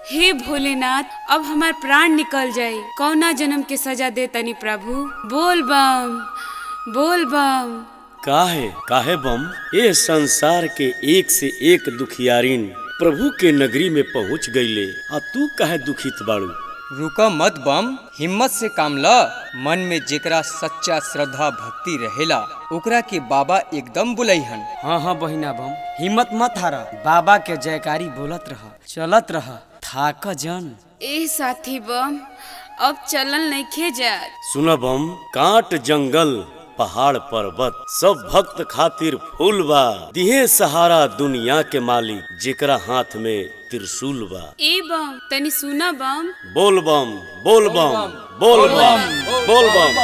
हे भोलेनाथ अब हमार प्राण निकल जाई कौना जन्म के सजा दे तनी प्रभु बोल बम बोल बम काहे काहे बम ए संसार के एक से एक दुखियारिन प्रभु के नगरी में पहुंच गईले आ तू काहे दुखित बाड़ू रुक मत बम हिम्मत से काम ल मन में जेकरा सच्चा श्रद्धा भक्ति रहेला ओकरा के बाबा एकदम बुलैहन हाँ हाँ बहिना बम हिम्मत मत हारा बाबा के जयकारी बोलत रह चलत रह थाक जन ए साथी बम अब चलल नइखे जात सुन बम काट जंगल पहाड़ पर्वत सब भक्त खातिर फूल बा दिहे सहारा दुनिया के मालिक जेकरा हाथ में त्रिशूल बा ए बम तनी सुना बम बोल बम बोल बम बोल बम बोल बम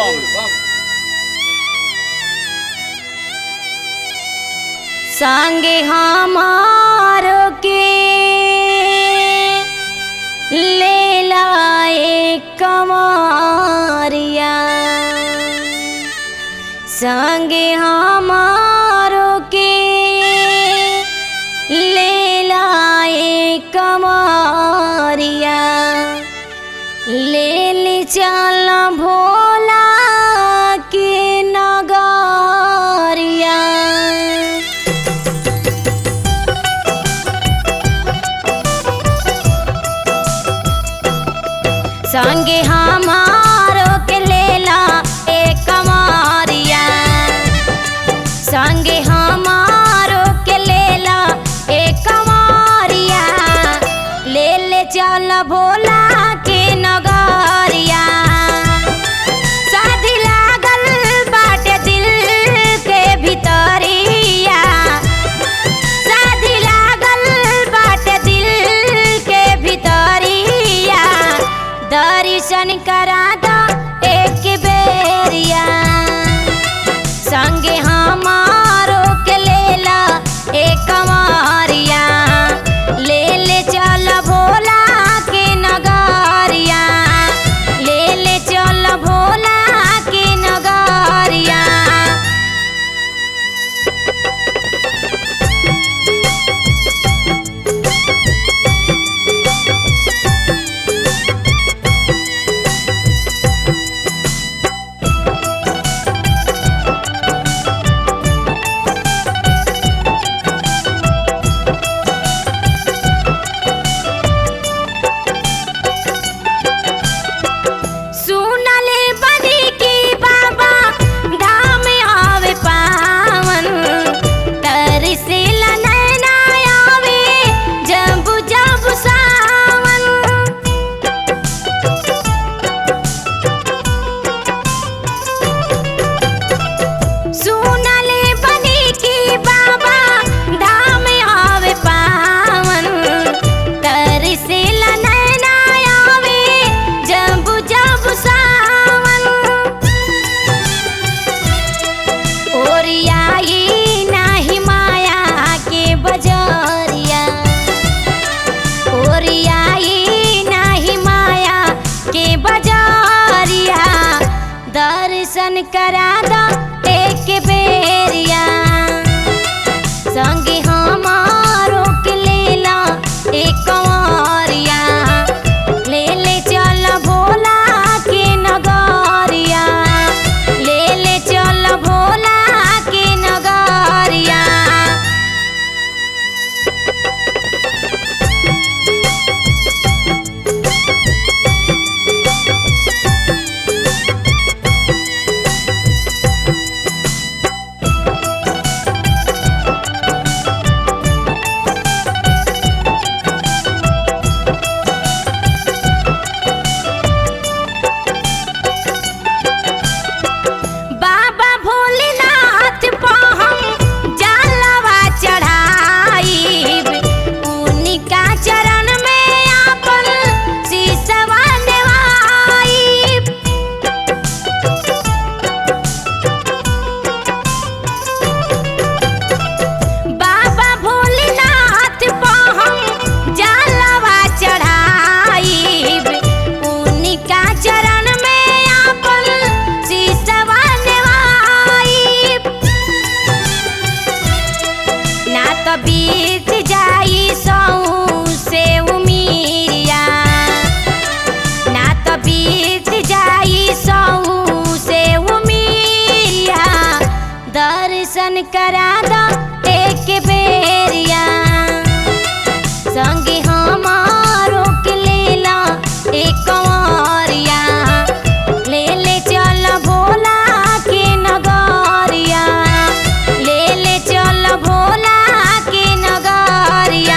संगे हमारो के ले लाए कमारिया संगे हमारो के ले लाए कमारिया ले ले चल भोला के नगरिया संगे हमारो के लेला एक कमारिया संगे हमारो के लेला एक कमारिया ले ले चल भोला के नगरिया शादी लागल बाटे दिल के भितरिया शादी लागल बाटे दिल के भितरिया दर्शन करा दो एक बेरिया संगे हमारो के लेला एक कमारिया ले ले चल भोला के नगरिया ले ले चल भोला के नगरिया सुनले बनी की बाबा धाम आवे पावन तरसेला नैना आवे जब जब सावन सुनले बनी की बाबा धाम आवे पावन तरसेला नैना आवे जब जब सावन ओरियाई नाही माया के बजरिया ओरियाई नाही माया के बजरिया दर्शन करा दो एक बेरिया संगे हमारो के लेला एक कंवरिया ले ले चल भोला के नगरिया ले ले चल भोला के नगरिया संगे हमारो के लेला एक कंवरिया ले ले चल भोला के नगरिया ले ले चल भोला के नगरिया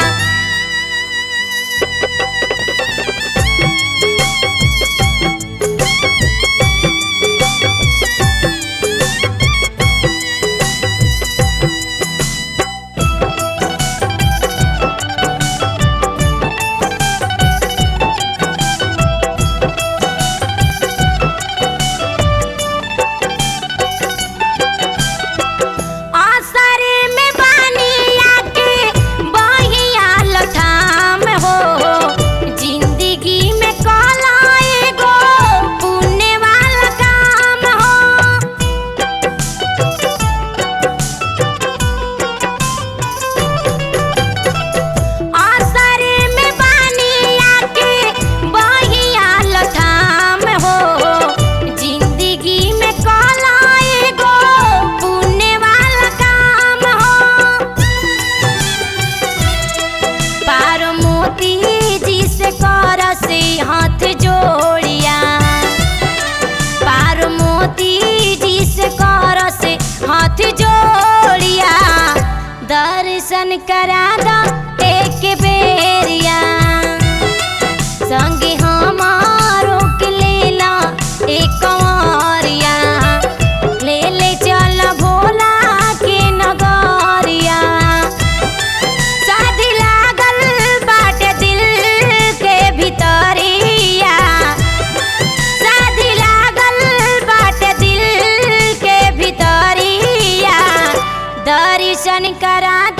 आसरे में बानी आके बहिया लठाम हो जिंदगी में काला एगो पुण्य वाला काम हो आसरे में बानी आके बहिया लठाम हो जिंदगी में काला एगो पुण्य वाला काम हो पार मोती जी से कर से हाथ जोड़िया पार मोती जी से कर से हाथ जोड़िया दर्शन करा दा एक बेरिया संगे हमारो के लेला एक कंवरिया ले ले चल भोला के नगरिया शादी लागल बाटे दिल के भितरिया शादी लागल बाटे दिल के भितरिया दर्शन करा